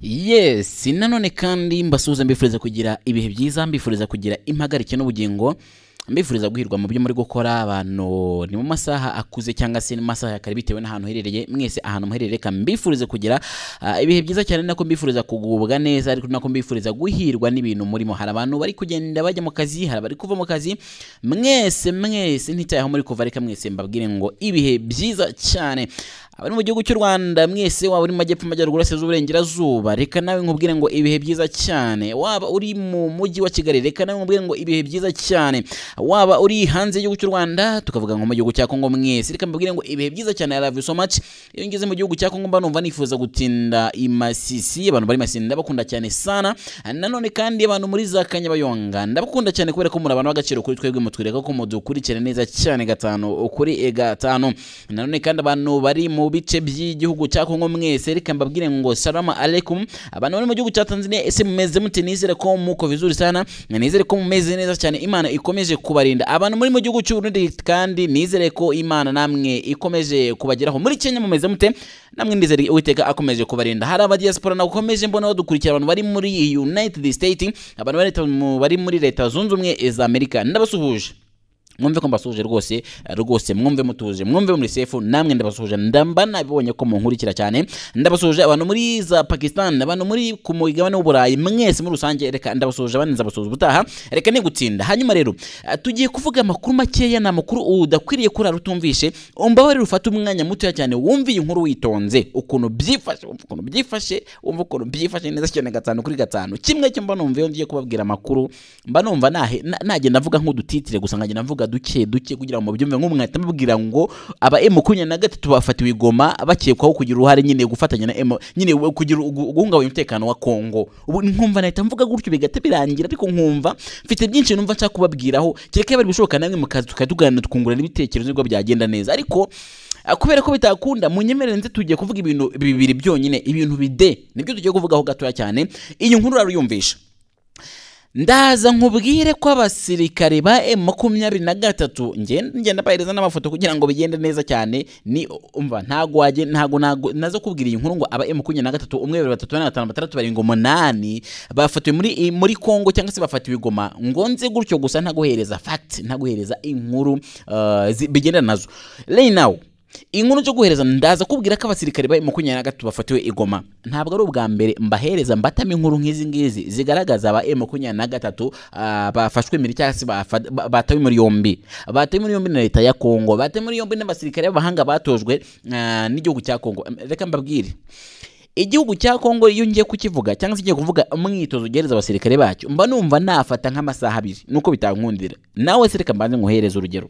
yes nanone kandi mbasuhuza mbifuriza kugira ibihe byiza mbifuriza kugira impagarike n'ubugingo mbifuriza guhirwa mu byo muri gukora abantu ni mu masaha akuze cyangwa se mu masaha ya kare bitewe n'ahantu uherereye mwese ahantu muherereye reka mbifurize kugira ah, ibihe byiza cyane nako mbifuriza kugubwa neza ariko nako mbifuriza guhirwa n'ibintu murimo hari abantu bari kugenda bajya mu kazi hari abari kuva mu kazi mwese mwese ntitaye aho muri kuva reka mwese mbabwire ngo ibihe byiza cyane abari mu gihugu cy'u Rwanda mwese waba uri mu majyepfo amajyaruguru aseza uburengerazuba reka nawe nkubwire ngo ibihe byiza cyane waba uri mu mujyi wa Kigali reka nawe nkubwire ngo ibihe byiza cyane waba uri hanze y'igihugu cy'u Rwanda tukavuga ngo mu gihugu cya Kongo mwese reka mbabwire ngo ibihe byiza cyane I love you so much iyo ngeze mu gihugu cya Kongo mba numva nifuza gutinda i Masisi abantu bari i Masisi ndabakunda cyane sana nanone kandi abantu muri za Kanyabayonga ndabakunda cyane kubera ko muri abantu b'agaciro kuri twebwe mutwereka ko mudukurikira neza cyane gatanu kuri gatanu nanone kandi abantu bari mu bice by'igihugu cya Kongo mwese reka mbabwire ngo salama alaikum abantu bari mu gihugu cya Tanzania ese mumeze mute nizere ko muko vizuri sana nizere ko mumeze neza cyane Imana ikomeje kubarinda abantu muri mu gihugu cy'u Burundi kandi nizere ko Imana namwe ikomeje kubageraho muri Kenya mumeze mute namwe ndizere Uwiteka akomeje kubarinda hari abadiaspora nakomeje mbona badukurikira abantu bari muri United States abantu bari mu- bari muri Leta Zunze Ubumwe za Amerika ndabasuhuje mwumve ko mbasuhuje rwose rwose mwumve mutuje mwumve muri sefu namwe ndabasuhuje ndamba nabibonye ko munkurikira cyane ndabasuhuje abantu muri za pakistan abantu muri ku mugabane w'uburayi mwese muri rusange reka ndabasuhuje abandi nzabasuhuza ubutaha reka nigutinda hanyuma rero eh, tugiye kuvuga amakuru makeya ni amakuru udakwiriye kurara utumvishe umbabarire ufate umwanya mutoya cyane wumve iyi nkuru witonze ukuntu byifashe wumva ukuntu byifashe wumva ukuntu byifashe neza cyane gatanu kuri gatanu kimwe cyo mba numva iyo ngiye kubabwira amakuru mba numva nahe- na- nagenda mvuga nk'udutitire gusa nkagenda mvuga duke duke kugira ngo mubyumve nk'umwe nkahita mubwira ngo aba emu makumyabiri na gatatu bafatiwe i Goma bakekwaho kugira uruhare nyine gufatanya na emu nyine we- kugira ugu- guhungabanya umutekano wa Kongo ubu nkumva nahita mvuga gutyo bigahita birangira ariko nkumva mfite byinshi numva nshaka kubabwiraho kereka bari bishoboka namwe mukaza tukajya tuganira tukungurana ibitekerezo nibwo byagenda neza ariko ah, kubera ko bitakunda munyemerere nze tugiye kuvuga ibintu bibiri byonyine ibintu bide nibyo tugiye kuvugaho gatoya cyane iyi nkuru uraruyumvisha ndaza nkubwire ko abasirikare ba M makumyabiri na gatatu ngenda ngenda bahereza n'amafoto kugira ngo bigende neza cyane ni umva ntago wajye ntago ntago nazo kubwira iyi nkuru ngo aba M makumyabiri na gatatu umwe babiri batatu bane batanu batandatu barindwi umunani bafatiwe muri i- muri Kongo cyangwa se bafatiwe i Goma ngo nze gutyo gusa ntaguhereza fact ntaguhereza inkuru uh, zi- bigendana nazo right now inkuru cyo guhereza ndaza kubwira ko abasirikare ba makumyabiri na gatatu bafatiwe i Goma ntabwo ari ubwa mbere mbahereza mbatamo inkuru nk'izi ngizi zigaragaza aba makumyabiri na gatatu ah, bafashwe mbere cyangwa se bafa- ba- batawe muri yombi batawe muri yombi na leta ya Kongo batawe muri yombi n'abasirikare b'abahanga batojwe ah, n'igihugu cya Kongo reka mbabwire igihugu cya kongo iyo ngiye kukivuga cyangwa se ngiye kuvuga umwitozo ugereza abasirikare bacyo mba numva nafata nk'amasaha abiri nuko bitankundira nawe se reka mbanze nguhereze urugero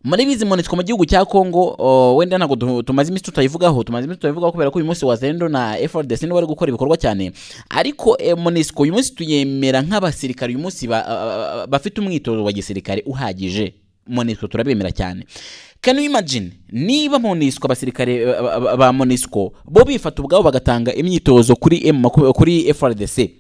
muri bizi monitswe mu gihugu cya Kongo o, wenda ntabwo du- tumaze iminsi tutayivugaho tumaze iminsi tutayivugaho kubera ko uyu munsi wazendo na FRDC nibo bari gukora ibikorwa cyane ariko eh, MONUSCO uyu munsi tuyemera nk'abasirikare uyu munsi ba- a- a- a- bafite umwitozo wa gisirikare uhagije MONUSCO turabemera cyane can you imagine niba MONUSCO abasirikare ba- ba- ba- ba MONUSCO bo bifata ubwabo bagatanga imyitozo kuri M maku- kuri FRDC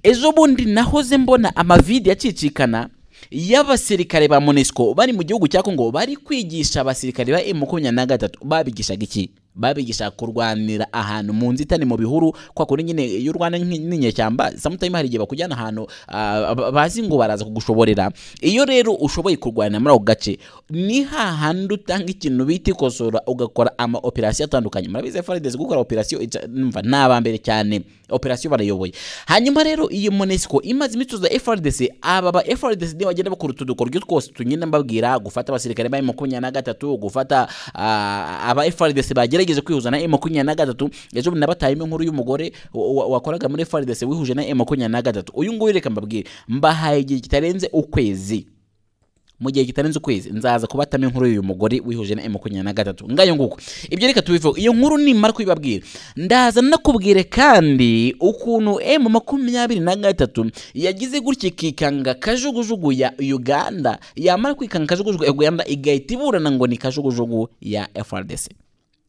ejo bundi nahoze mbona amavide yacicikana y'abasirikare ba monesco bari mu gihugu cya kongo bari kwigisha abasirikare ba makumyabiri na gatatu babigishaga iki babigisha kurwanira ahantu mu nzitane mu bihuru kwa kuri nyine iyo urwana nk'i- n'inyeshyamba samutayime hari igihe bakujyana ahantu ah, ba- bazi ngo baraza kugushoborera iyo rero ushoboye kurwanira muri ako gace ni hahandi utanga ikintu bita ikosora ugakora ama operasiyo atandukanye murabizi faridezi gukora operasiyo ica- numva ni abambere cyane operasiyo barayoboye hanyuma rero iyo monesco imaze imitozo ya frdc aba ba frdc niyo bagenda bakora utu dukoryo twose tugenda mbabwira gufata abasirikare ba makumyabiri na gatatu gufata ah, aba frdc bagerageje kwihuza na makumyabiri na gatatu ejo bundi nabatayemo inkuru y'umugore wa- wa- wakoraga muri frdc wihuje na makumyabiri na gatatu uyu nguyu reka mbabwire mbahaye igihe kitarenze ukwezi mu gihe kitarenze ukwezi nzaza kubatamo inkuru y'uyu mugore wihuje na makumyabiri na gatatu ngayo nguko ibyo reka tubivuge iyo nkuru nimara kubibabwira ndaza nakubwire kandi ukuntu emu makumyabiri na gatatu yagize gutya ikikanga kajugujugu ya uganda yamara kwikanga kajugujugu ya uganda igahita iburana ngo ni kajugujugu ya frdc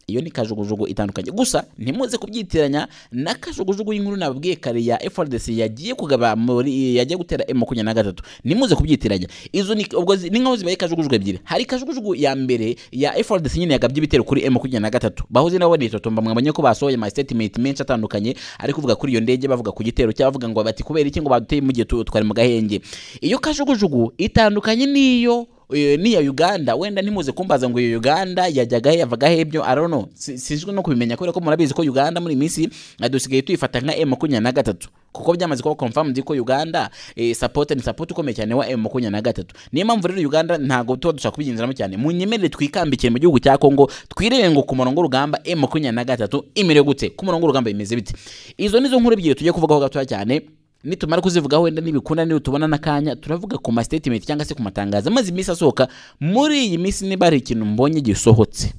iyo ni kajugujugu itandukanye gusa ntimuze kubyitiranya na kajugujugu y'inkuru nababwiye kare ya FRDC yagiye kugaba muri yagiye gutera M makumyabiri na gatatu ntimuze kubyitiranya izo ni ubwo zi- ni nk'aho zibaye kajugujugu ebyiri hari kajugujugu ya mbere ya FRDC nyine yagabye ibitero kuri M makumyabiri na gatatu bahoze nabo banitotomba mwabonye ko basohoye ama statement menshi atandukanye ari kuvuga kuri iyo ndege bavuga ku gitero cyabo bavuga ngo bati kubera iki ngo baduteye mu gihe tu- twari mu gahenge iyo kajugujugu itandukanye n'iyo eh, n'iya uganda wenda ntimuze kumbaza ngo iyo uganda yajyaga he yavaga he ibyo arono sinzwe no kubimenya kubera ko murabizi ko uganda muri iyi minsi eh, dusigaye tuyifata nka m makumyabiri na gatatu kuko byamaze kuba confirmed ko uganda eh, support ni support ukomeye cyane wa m makumyabiri na gatatu niyo mpamvu rero uganda ntabwo tuba dushaka kubigenzeramo cyane munyemerere twikambikire mu gihugu cya congo twirebe ngo ku murongo w'urugamba m makumyabiri na gatatu imere gute ku murongo w'urugamba bimeze bite izo nizo nkuru ebyiri tujye kuvugaho gatoya cyane nitumara kuzivugaho wenda nibikunda niyo tubona n'akanya turavuga ku ma statement cyangwa se ku matangazo amaze iminsi asohoka muri iyi minsi niba hari ikintu mbonye gisohotse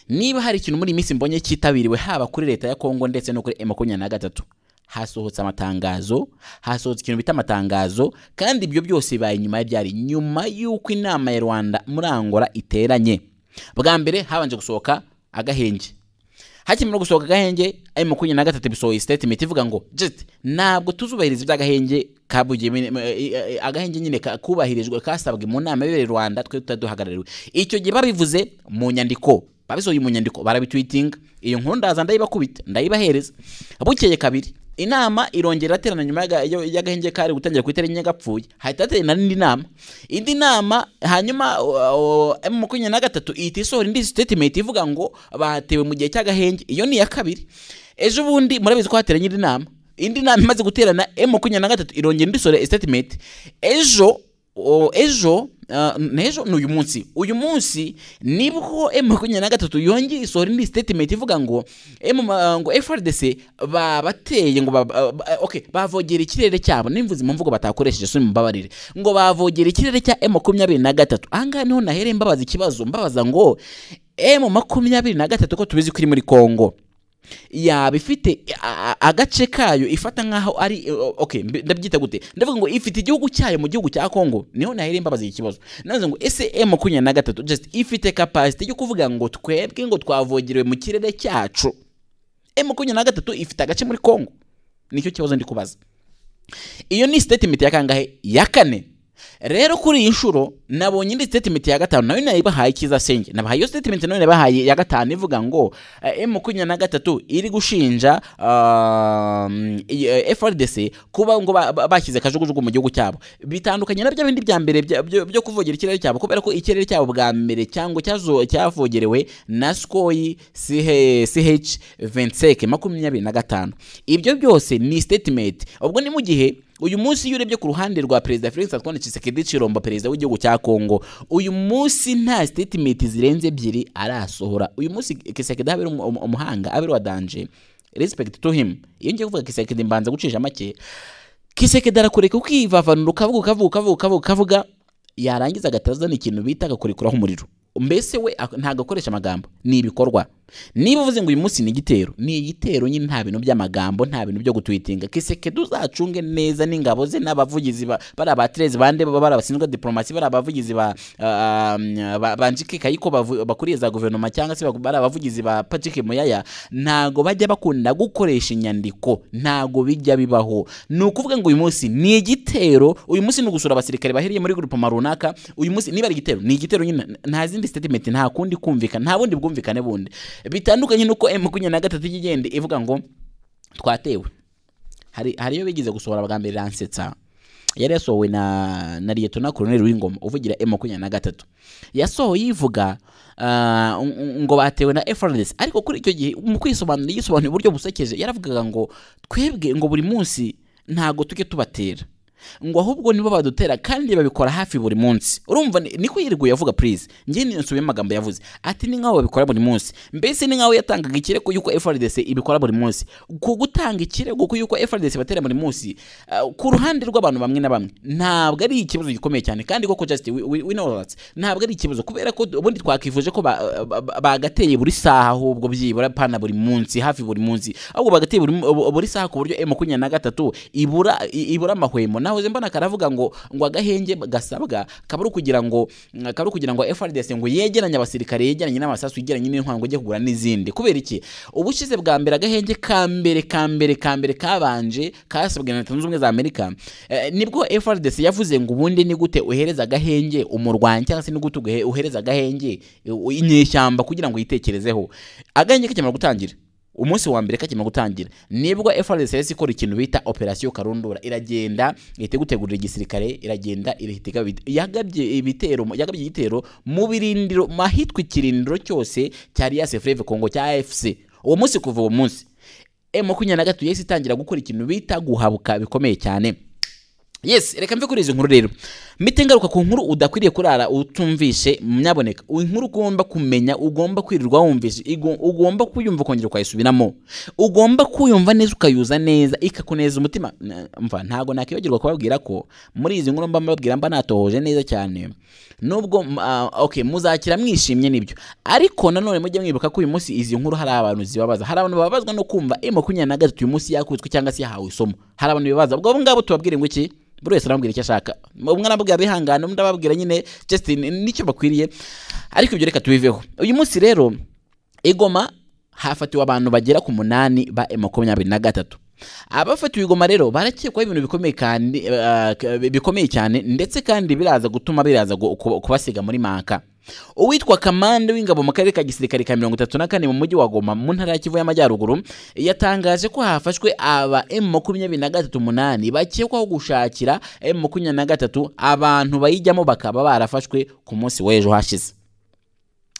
niba hari ikintu muri iyi minsi mbonye cyitabiriwe haba kuri leta ya kongo ndetse no kuri M makumyabiri na gatatu hasohotse amatangazo hasohotse ikintu bita amatangazo kandi ibyo byose bibaye nyuma ya byari nyuma y'uko inama ya rwanda muri angola iteranye bwa mbere habanje gusohoka agahenge hakimara gusohoka agahenge ayo makumyabiri na gatatu bisohoye statement ivuga ngo just ntabwo tuzubahiriza iby'agahenge kabugiye agahenge nyine ka- kubahirijwe kasabwe mu nama yabereye i rwanda twe tutaduhagarariwe icyo gihe babivuze mu nyandiko babisohoye mu nyandiko barabitwitinga iyo nkuru ndaza ndayibakubita ndayibahereza bukeye kabiri inama irongera iraterana nyuma y'aga- yo- y'agahenge kari gutangira ku itariki nyagapfuye hahita haterana indi nama indi nama hanyuma uh, uh, makumyabiri na gatatu ihita isohora indi statement ivuga ngo batewe mu gihe cy'agahenge iyo ni iya kabiri ejo bundi murabizi ko hateranye indi nama indi nama imaze guterana m makumyabiri na gatatu irongera indi isohora statement ejo o- ejo uh, n'ejo ni uyu munsi uyu munsi nibwo m makumyabiri na gatatu yongeye isohora indi statement ivuga ngo M- uh, ngo frdc babateye ngo baba- uh, ba- okay bavogera ikirere cyabo nimvuze impamvu ngo batakoresheje so mumbabarire ngo bavogera ikirere cya m makumyabiri na gatatu ahangaha niho nahereye mbabaza ikibazo mbabaza ngo m makumyabiri na gatatu ko tubizi ko iri muri kongo yaba ifite a- a- agace kayo ifata nk'aho ari o- okay mbe- ndabyita gute ndavuga ngo ifite igihugu cyayo mu gihugu cya Kongo niho nahereye mbabaza iki kibazo navuze ngo ese M makumyabiri na gatatu just ifite capacity yo kuvuga ngo twebwe ngo twavogerewe mu kirere cyacu M makumyabiri na gatatu ifite agace muri Kongo nicyo kibazo ndi kubaza iyo ni statement ya kangahe ya kane rero kuri iyi nshuro nabonye indi statement ya gatanu nayo nayibahaye ikiza senge nabahaye iyo statement nayo nayibahaye ya gatanu ivuga ngo eh, M makumyabiri na gatatu iri gushinja um, i- eh, FRDC kuba ngo ba- ba- bashyize kajugujugu mu gihugu cyabo bitandukanye na bya bindi bya mbere bya- byo byo kuvogera ikirere cyabo kubera ko ikirere cyabo bwa mbere cyangwa cyazo- cyavogerewe na skoyi CH CH 25 makumyabiri na gatanu ibyo byose ni statement ubwo ni mu gihe uyu munsi iyo urebye ku ruhande rwa perezida Felix Antoine Tshisekedi Chilombo perezida w'igihugu cya Kongo uyu munsi nta statement zirenze ebyiri arasohora uyu munsi Tshisekedi abera umu- umu- umuhanga abera wa danje respect to him iyo ngiye kuvuga Tshisekedi mbanza gucisha make Tshisekedi arakureka ukivavanura ukavuga ukavuga ukavuga ukavuga ukavuga yarangiza agatazana ikintu bita agakurekuraho umuriro mbese we ak- ntabwo akoresha amagambo ni ibikorwa niba uvuze ngo uyu munsi ni igitero ni igitero nyine nta bintu by'amagambo nta bintu byo gutwitinga kisekedi uzacunge neza n'ingabo ze n'abavugizi ba- bari abaterezi bande baba bari abashinzwe diplomasi bari abavugizi ba ah, ah, ba- ba njike kayiko bavu- bakuriye za guverinoma cyangwa se bari abavugizi ba patrick muyaya ntago bajya bakunda gukoresha inyandiko ntago bijya bibaho ni ukuvuga ngo uyu munsi ni igitero uyu munsi ni ugusura abasirikare bahiriye muri grupoma runaka uyu munsi niba ari igitero ni igitero nyine nta zindi statement nta kundi kumvikana nta bundi bwumvikane bundi bitandukanye nuko m makumyabiri na gatatu ijya igenda ivuga ngo twatewe hari hari iyo bigeze gusohora bwa mbere ransetsa yari yasohowe na na liyetona koroneri w'ingoma uvugira m makumyabiri na gatatu yasohoye ivuga ah, ng- ng- ngo batewe na FRDC ariko kuri icyo gihe mu kwisobanura yisobanuye uburyo busekeje yaravugaga ngo twebwe ngo buri munsi ntago tujye tubatera ngo ahubwo nibo badutera kandi babikora hafi buri munsi urumva ni- niko yiriguye avuga please njye nisubiye amagambo yavuze ati ni nkaho babikora buri munsi mbese ni nkaho yatangaga ikirego yuko FRDC ibikora buri munsi ku gutanga ikirego ku yuko FRDC batera buri munsi ah, ku ruhande rw'abantu bamwe na bamwe ntabwo ari ikibazo gikomeye cyane kandi koko just we, we, we know that ntabwo ari ikibazo kubera ko ubundi twakwifuje ko ba- ba- ba- bagateye buri saha ahubwo byibura pana buri munsi hafi buri munsi ahubwo bagateye buri, buri saha ku buryo M makumyabiri na gatatu ibura i- ibura amahwemo naho nahoze mbona karavuga ngo ngo agahenge gasabwa kaba ari ukugira ngo kaba ari ukugira ngo FRDC ngo yegeranye abasirikare yegeranye n'amasasu yegeranye n'intwaro ngo ajye kugura n'izindi kubera iki ubushize bwa mbere agahenge ka mbere ka mbere ka mbere kabanje kasabwe na Leta Zunze Ubumwe za Amerika eh, nibwo FRDC yavuze ngo ubundi ni gute uhereza agahenge umurwanyi cyangwa se ni gute ugahe- uhereza agahenge eh, inyeshyamba kugira ngo yitekerezeho agahenge kakimara gutangira umunsi wa mbere kakimara gutangira nibwo FRDC ikora ikintu bita operasiyo karundura iragenda ihita gutegurira igisirikare iragenda irahita igaba ibite- yagabye ibitero yagabye igitero mu birindiro mu ahitwa ikirindiro cyose cya Alliance Fleuve Congo cya AFC uwo munsi kuva uwo munsi M makumyabiri na gatatu yahise itangira gukora ikintu bita guhabuka bikomeye cyane yes reka mve kuri izi nkuru rero mite ngaruka ku nkuru udakwiriye kurara utumvishe nyaboneka inkuru ugomba kumenya ugomba kwirirwa wumvishe igo- ugomba kuyumva ukongera ukayisubiramo ugomba kuyumva neza ukayuza neza ikakuneza umutima Na- mva ntabwo nakwibagirwa kubabwira ko muri izi nkuru mba mbabwira mba natohoje neza cyane nubwo m- ah, okay muzakira mwishimye nibyo ariko nanone mujye mwibuka ko uyu munsi izi nkuru hari abantu zibabaza hari abantu bababazwa no kumva e makumyabiri na gatatu uyu munsi yakutswe cyangwa se yahawe isomo hari abantu bibabaza ubwo abo ngabo tubabwire ngo iki buri wese arambwira icyo ashaka umwe arambwira bihangane undi ababwira nyine just n- nicyo bakwiriye ariko ibyo reka tubiveho uyu munsi rero igoma hafatiwe abantu bagera ku munani ba M makumyabiri na gatatu abafatiwe igoma rero barakekwaho ibintu bikomeye kandi eh, k- bikomeye cyane ndetse kandi biraza gutuma biraza gu- ku- kubasiga muri manka uwitwa kamande w'ingabo mu karere ka gisirikare ka mirongo itatu na kane mu mujyi wa goma mu ntara ya kivu y'amajyaruguru yatangaje ko hafashwe aba m makumyabiri na gatatu umunani bakekwaho gushakira m makumyabiri na gatatu abantu bayijyamo bakaba barafashwe ku munsi w'ejo hashize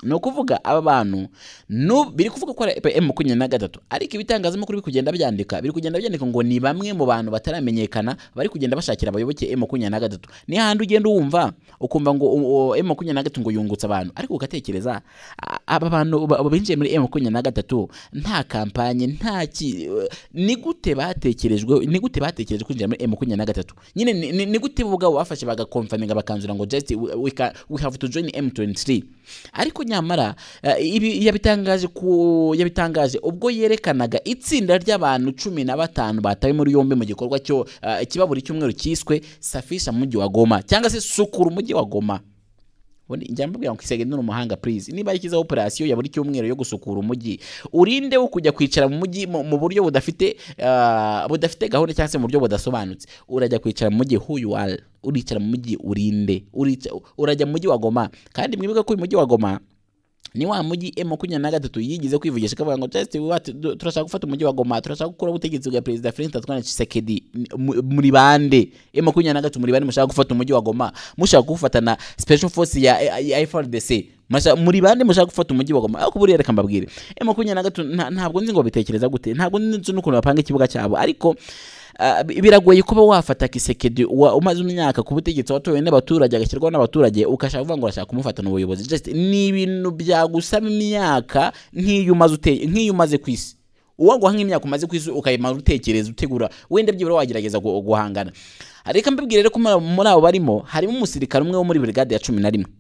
ni ukuvuga aba bantu nu- biri kuvuga ko ari M makumyabiri na gatatu ariko ibitangazamakuru biri kugenda byandika biri kugenda byandika ngo ni bamwe mu bantu bataramenyekana bari kugenda bashakira abayoboke M makumyabiri na gatatu ni handi ugenda wumva ukumva ngo u- u- M makumyabiri na gatatu ngo yungutse abantu ariko ugatekereza a- aba bantu ba- binjiye muri M makumyabiri na gatatu nta kampanye nta ki ni gute batekerejwe ni gute batekereje kwinjira muri M makumyabiri na gatatu nyine ni- ni ni gute bo ubwabo bafashe bagakomfaminga bakanzura ngo just we, we, can, we have to join M23 ariko nyamara eh, ibi yabitangaje ku yabitangaje ubwo yerekanaga itsinda ry'abantu cumi na batanu batawe muri yombi mu gikorwa cyo eh, ikibaburi cyumweru cyiswe safisha mu mujyi wa Goma cyangwa se sukura umujyi wa Goma ubundi njya mbabwira ngo isege ni umuhanga please niba yashyizeho operasiyo ya buri cyumweru yo gusukura umujyi urinde wo kujya kwicara mu mujyi mu mu buryo budafite ah, budafite gahunda cyangwa se mu buryo budasobanutse urajya kwicara mu mujyi who you are uricara mu mujyi urinde Urica- urajya mu mujyi wa goma kandi mwibuke ko uyu mujyi wa goma ni wa mujyi M makumyabiri na gatatu yigize kwivugisha akavuga ngo just what du- turashaka gufata umujyi wa Goma turashaka gukora ubutegetsi bwa perezida Felix Antoine Tshisekedi mu- muri bande M makumyabiri na gatatu muri bande mushaka gufata umujyi wa Goma mushaka kuwufatana special force ya ya FRDC Masha- muri bande mushaka gufata umujyi wa Goma ariko buriya reka mbabwire M makumyabiri na gatatu nta- ntabwo nzi ngo bitekereza gute ntabwo nzi n'ukuntu bapanga ikibuga cyabo ariko ah, bi- biragoye kuba wafata kisekedi wa- umaze imyaka ku butegetsi watowe n'abaturage agashyirwaho n'abaturage ukashaka kuvuga ngo urashaka kumufata mu buyobozi just ni ibintu byagusaba imyaka nk'iyo umaze uteye nk'iyo umaze ku isi uwaguha nk'imyaka umaze ku isi ukayimara utekereza utegura wenda byibura wagerageza gu- guhangana reka mbibwire rero ko muri abo- muri abo barimo harimo umusirikare umwe wo muri brigade ya cumi na rimwe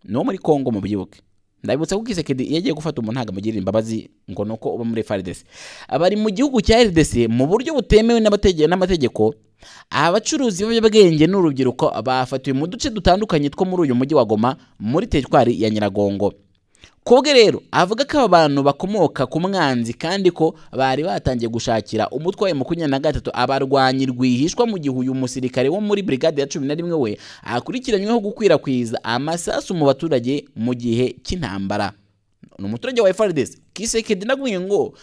ni uwo muri congo mu byibuke ndabibutsa ko kisekedi iyo agiye gufata umuntu ntabwo amugirira imbabazi ngo ni uko uba muri FARDC abari mu gihugu cya RDC mu buryo butemewe n'abatege- n'amategeko abacuruzi b'ibiyobyabwenge n'urubyiruko bafatiwe mu duce dutandukanye two muri uyu mujyi wa Goma muri teritwari ya Nyiragongo Kobwe rero avuga ko aba bantu bakomoka ku mwanzi kandi ko bari batangiye gushakira umutwe wa makumyabiri na gatatu abarwanyi rwihishwa mu gihe uyu musirikare wo muri brigade ya cumi na rimwe we akurikiranyweho gukwirakwiza amasasu mu baturage mu gihe cy'intambara ni umuturage wa FARDC Kisekedi nabwiye ngo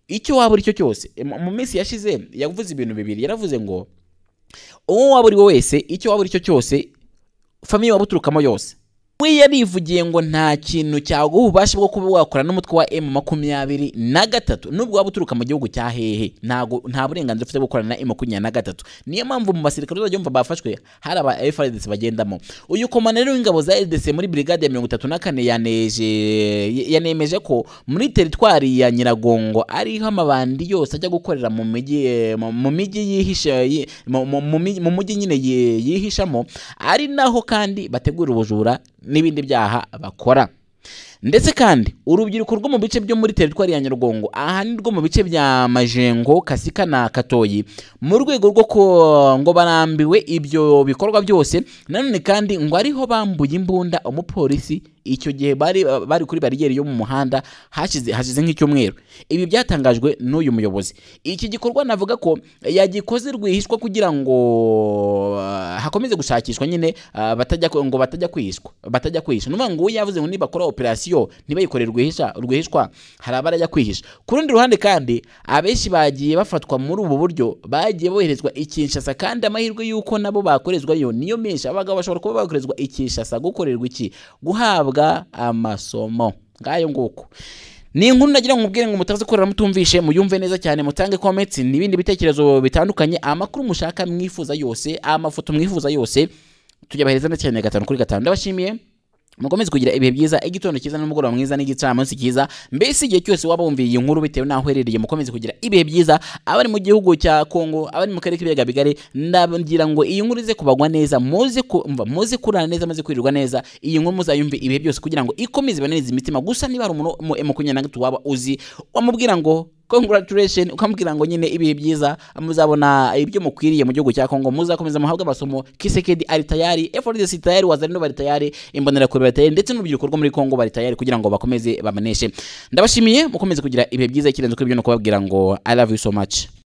icyo waba uri cyo cyose mu mu minsi yashize yavuze ibintu bibiri yaravuze ngo uwo waba uri we wese icyo waba uri cyo cyose famiye waba uturukamo yose we yarivugiye ngo nta kintu cyaguha ububasha bwo kuba wakora n'umutwe wa M makumyabiri na gatatu nubwo waba uturuka mu gihugu cya hehe ntago nta burenganzira ufite bwo gukorana na M makumyabiri na gatatu niyo mpamvu mu basirikare uzajya wumva bafashwe hari aba FRDC bagendamo uyu komanero w'ingabo za RDC muri brigade ya mirongo itatu na kane yaneje yanemeje ko muri teritwari ya Nyiragongo ariho amabandi yose ajya gukorera mu mijyi eh, mu- mu mijyi yihisha yi- mu- mu- mu mijyi- mu mujyi nyine yi- yihishamo ari naho kandi bategura ubujura n'ibindi byaha bakora ndetse kandi urubyiruko rwo mu bice byo muri teritwari ya nyarugongo ahanini rwo mu bice bya majengo kasika na katoyi mu rwego rwo ko- ngo barambiwe ibyo bikorwa byose nanone kandi ngo ariho bambuye imbunda umupolisi icyo gihe bari bari kuri bariyeri yo mu muhanda hashize hashize nk'icyumweru ibi byatangajwe n'uyu muyobozi iki gikorwa navuga ko yagikoze rwihishwa kugira ngo ah, hakomeze gushakishwa nyine ah, batajya ku- ngo batajya kwishwa batajya kwihisha ni ukuvuga ngo uwo yavuze ngo nibakora operasiyo ntibayikore rwihisha rwihishwa hari abarajya kwihisha ku rundi ruhande kandi abenshi bagiye bafatwa muri ubu buryo bagiye boherezwa i Kinshasa kandi amahirwe y'uko nabo bakorezwayo niyo menshi abagabo bashobora kuba bakorezwa i Kinshasa gukorerwa iki guhabwa amasomo ngayo nguko ni inkuru nagira ngo mubwire ngo mutaze korera mutumvishe muyumve neza cyane mutange comments n'ibindi bitekerezo bitandukanye amakuru mushaka mwifuza yose amafoto mwifuza yose tuyabahereza ndetse cyane gatanu kuri gatanu ndabashimiye mukomeze kugira ibihe byiza igitondo cyiza n'umugoroba mwiza n'igicamunsi cyiza mbese igihe cyose waba wumviye iyi nkuru bitewe n'aho uherereye mukomeze kugira ibihe byiza abari mu gihugu cya Kongo abari mu karere k'ibiyaga bigari ndagira ngo iyi nkuru ize kubagwa neza muze kumva muze kurara neza muze kwirirwa neza iyi nkuru muzayumve ibihe byose kugira ngo ikomeze ibananize imitima gusa niba hari umuntu mu makumyabiri na gatatu waba uzi wamubwira ngo congratulation ukamubwira ngo nyine ibihe byiza muzabona ibyo mukwiriye mu gihugu cya Kongo muzakomeza muhabwe amasomo Kisekedi ari tayari FRDC tayari wazalendo bari tayari imbonera kure bari tayari ndetse n'urubyiruko rwo muri Kongo bari tayari kugira ngo bakomeze bamaneshe ndabashimiye mukomeze kugira ibihe byiza ikirenze kuri ibyo no kubabwira ngo I love you so much